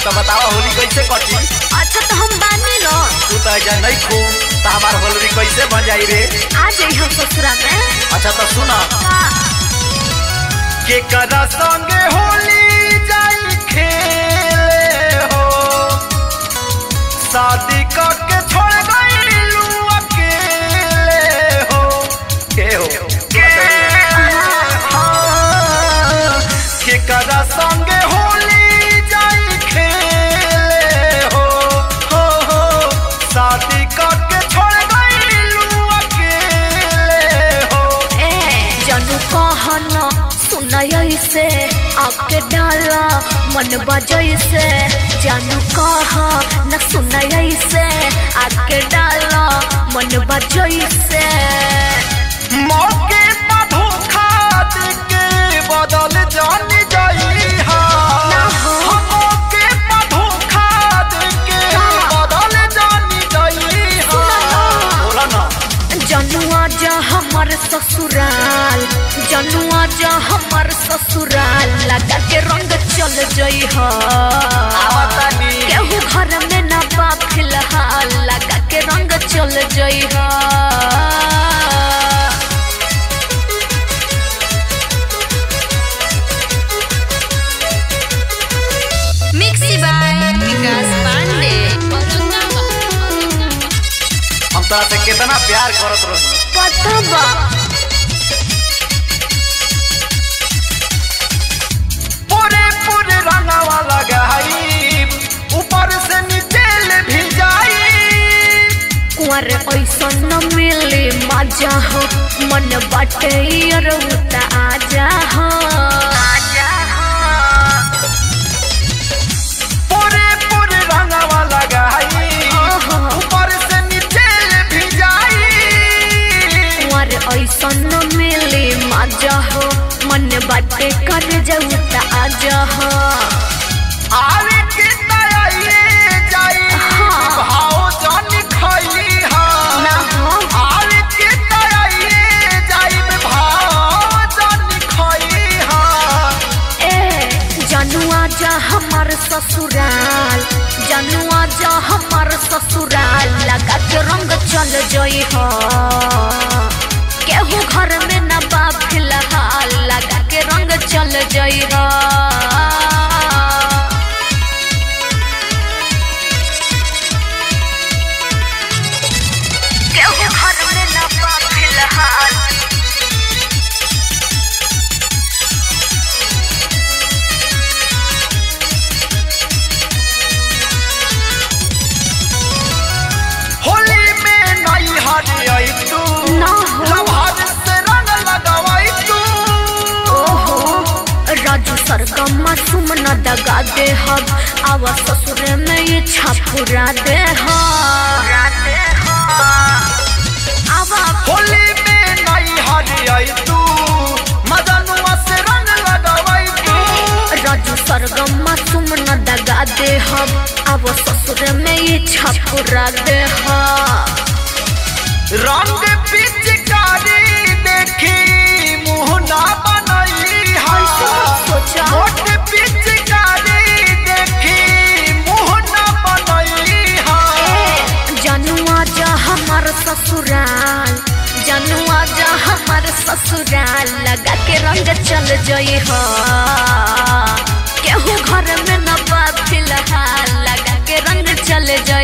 तो बतावा होली कैसे कटी अच्छा तो हम बानी न तू तो ऐसा नहीं खू तो हमार होली कैसे बन जाई रे आ जाई हम ससुरा में अच्छा तो सुना हाँ, के कदा संगे होली जाई खेले हो शादी करके छोड़ गईलू अकेले हो के हो हाँ, के कदा संगे होली जाई खेले हो हो हो शादी करके छोड़ गईलू अकेले हो ए जानू कहन सुनय से आके डाला मन बजय से जानू कह न सुनय से आके डाला मन बजय से मौके पर धोखा देके बदल जान जाई हा ना हो। हम मौके पर धोखा देके का? बदल जान जाई हा सुना ना। बोला ना जनुआ जा हमर ससुराल जनुआ जा हमर ससुराल लगा के रंग चल जई ह आवतानी केहू घर में ना बा फिलहाल लगा के रंग चल जई ह मिक्सी बाय विकास पांडे हम तोरा से कितना प्यार करत रही पता बा पूरे पूरे रंगवा लगाई ऊपर से नीचे ले भी जाई कुंवर ऐसा न मिले मजा हो मन बाटे और उता आजा हो आजा हो पूरे पूरे रंगवा लगाई ओहो। ऊपर से नीचे ले भी जाई कुंवर ऐसा न मिले मजा हो मन बाटे कर जाऊ त आजा हो आवे के तयाइए जाई हाँ। भाव जान खाई हा ना हो आवे के तयाइए जाई भाव जान खाई हा ए जनुआ जा हमार ससुराल जनुआ जा हमार ससुराल लगा के रंग चल जई हो केहू घर में न बा फिलहाल लगा के रंग चल जई हो केहू घर में न बा फिलहाल होली में नई हरी आई तू ना हो। लभार से रंग लगावाई तू ओहो राजू सरगम सुम न दगा दे हब आवा ससुर में ये छापुरा दे आवा होली में नई हरी आई तू मदनुआ से रंग लगावाई तू राजू सरगम सुम न दगा दे हब आवा ससुर में ये छापुरा दे रंग पिचकारी देखी मुंह ना बनई हा सोचा मोट पिचकारी देखी मुंह ना बनई हा जनुआ जा हमार ससुराल जनुआ जा हमार ससुराल लगा के रंग चल जई हो केहू घर में न बा फिलहाल लगा के रंग चल जई